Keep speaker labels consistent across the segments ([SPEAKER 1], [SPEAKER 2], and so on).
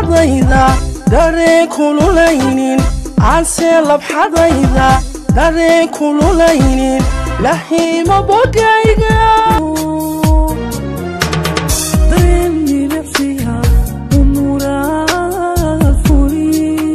[SPEAKER 1] labxadayda dareen kululaynin aanse labxadayda dareen kululaynin lahiima bogayga
[SPEAKER 2] dareen milicsiga umuraad fuli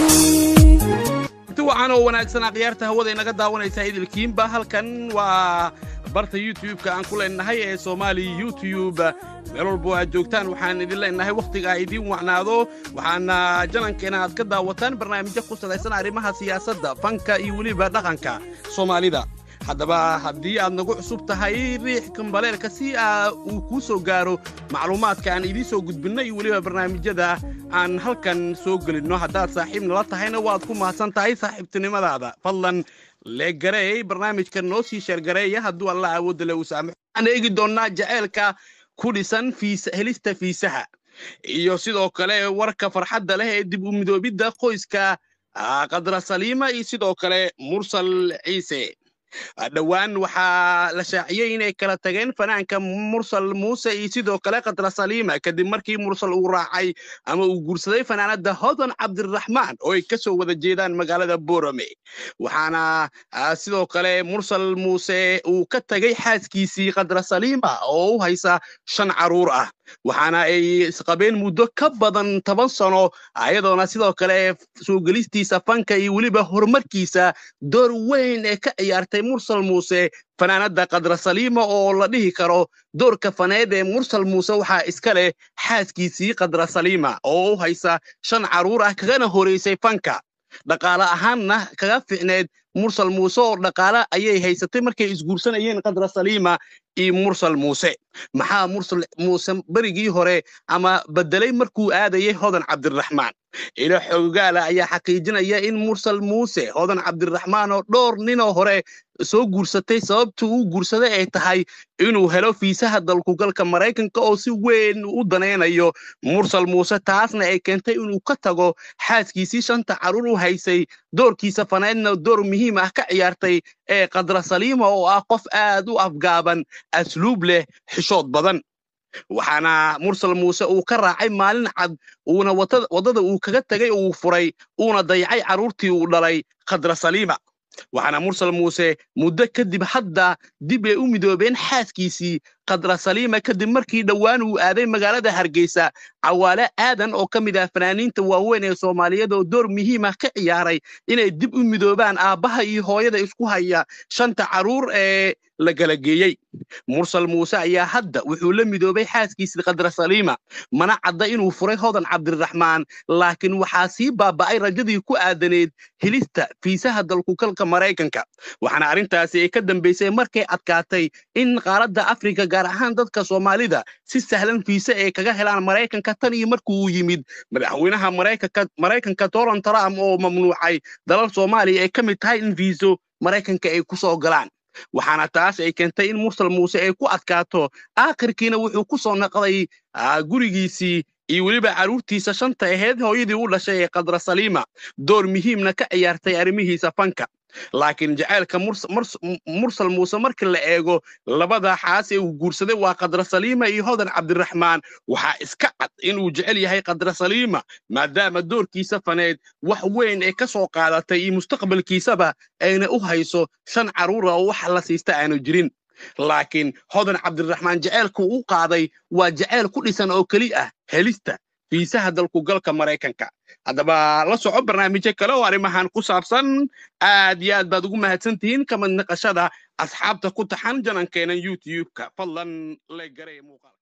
[SPEAKER 3] inti wacan oo wanaagsan akhyaarta hawada inaga daawanaysa idilkiinba halkan waa barta youtube-ka aan ku leenahay ee soomaali youtube meel walbo aad joogtaan waxaan idin leenahay wakhtiga idiin wacnaado waxaana janankeena aad ka daawataan barnaamijyo ku salaysan arrimaha siyaasadda fanka iyo weliba dhaqanka soomaalida haddaba haddii aad nagu cusub tahay riix kambaleelka si aa uu kuu soo gaaro macluumaadka aan idiin soo gudbinno iyo weliba barnaamijyada aan halkan soo gelinno haddaad saaxiib nala tahayna waad ku mahadsan tahay saaxiibtinimadaada fadlan leegareey barnaamijka noo sii sheergareeya hadduu alla awoodda le uu saamaxo waxaan eegi doonnaa jaceylka ku dhisan fiisa helista fiisaha iyo sidoo kale warka farxadda leh ee dib u midoobidda qoyska ah, qadra saliima iyo sidoo kale mursal ciise dhowaan waxaa la shaaciyey inay kala tageen fanaanka mursal muuse iyo sidoo kale qadra saliima kadib markii mursal uu raacay ama uu guursaday fanaanada hodan cabdiraxmaan oo ay ka soo wada jeedaan magaalada borame waxaana ah, sidoo kale mursal muuse uu ka tegay xaaskiisii qadra saliima oo u haysa shan caruur ah waxaana ay isqabeen muddo ka badan toban sano ayadoona sidoo kale soo gelistiisa fanka iyo weliba horumarkiisa door weyn ee ka ciyaartay mursal muuse fanaanada qadra saliima oo la dhihi karo doorka faneed ee mursal muuse waxaa iska leh xaaskiisii qadra saliima oo u haysa shan caruur ah kagana horeysay fanka dhaqaale ahaanna kaga ficneed mursal muuse oo dhaqaale ayay haysatay markay isguursanayeen qadra saliima iyo mursal muuse maxaa mursal muuse berigii hore ama bedelay markuu aadayay hodan cabdiraxmaan ilo xoogaala ayaa xaqiijinaya in mursal muuse hodan cabdiraxmaan oo dhowr ninoo hore soo guursatay sababtu uu guursaday ay tahay inuu helo fiisaha dalkugalka maraykanka oo si weyn u danaynayo mursal muuse taasna ay keentay inuu ka tago xaaskiisii shanta caruur u haysay doorkiisa faneedna door muhiim ah ka ciyaartay ee qadra saliima oo ah qof aad u afgaaban asluub leh xishood badan waxaana mursal muuse uu ka raacay maalin cad uuna wata- waddada uu kaga tegay uu furay uuna dayacay carruurtii uu dhalay khadra saliima waxaana mursal muuse muddo kadib hadda dib ay u midoobeen xaaskiisii khadra saliima kadib markii dhowaan uu aaday magaalada hargeysa cawaale aadan oo ka mid ah fanaaniinta waaweyn ee soomaaliyeed oo door muhiim ah ka ciyaaray inay dib u midoobaan aabbaha iyo hooyada isku haya shanta carruur ee la kala geeyey mursal muuse ayaa hadda wuxuu la midoobay xaaskiisii khadra saliima mana cadda inuu furay hodan cabdiraxmaan laakiin waxaa sii baaba'ay rajadii ku aadaneed helista fiisaha dalkugalka maraykanka waxaana arrintaasi ay ka dambaysay markay adkaatay in qaaradda afrika gaar ahaan dadka soomaalida si sahlan fiise ay kaga helaan maraykanka tan iyo markii uu yimid madaxweynaha maraykanka maraykanka donald trump oo mamnuucay dalal soomaaliya ay ka mid tahay in fiiso maraykanka ay ku soo galaan waxaana taas ay keentay in mursal muuse ay ku adkaato aakhirkiina wuxuu ku soo naqday ah, gurigiisii iyo weliba carruurtiisa shanta aheyd hooyadii u dhashay ee khadra saliima door muhiimna ka ciyaartay arrimihiisa fanka laakiin jacaylka Murs- Murs- mursal muuse markii la eego labada xaas ee uu guursaday waa khadra saliima iyo hodan cabdiraxmaan waxaa iska cad inuu jecel yahay khadra saliima maadaama doorkiisa faneed wax weyn ay ka soo qaadatay iyo mustaqbalkiisaba ayna u hayso shan carruura oo wax la siista aanu jirin laakiin hodan cabdiraxmaan jaceylku u qaaday waa jaceyl ku dhisan oo keli ah helista fiisaha dalkugalka maraykanka haddaba la soco barnaamijyo kale oo arrimahan ku saabsan aad iyo aad baad ugu mahadsan tihiin kamid naqashada asxaabta ku taxan janankeena youtube-ka fadlan leegaree muuqaal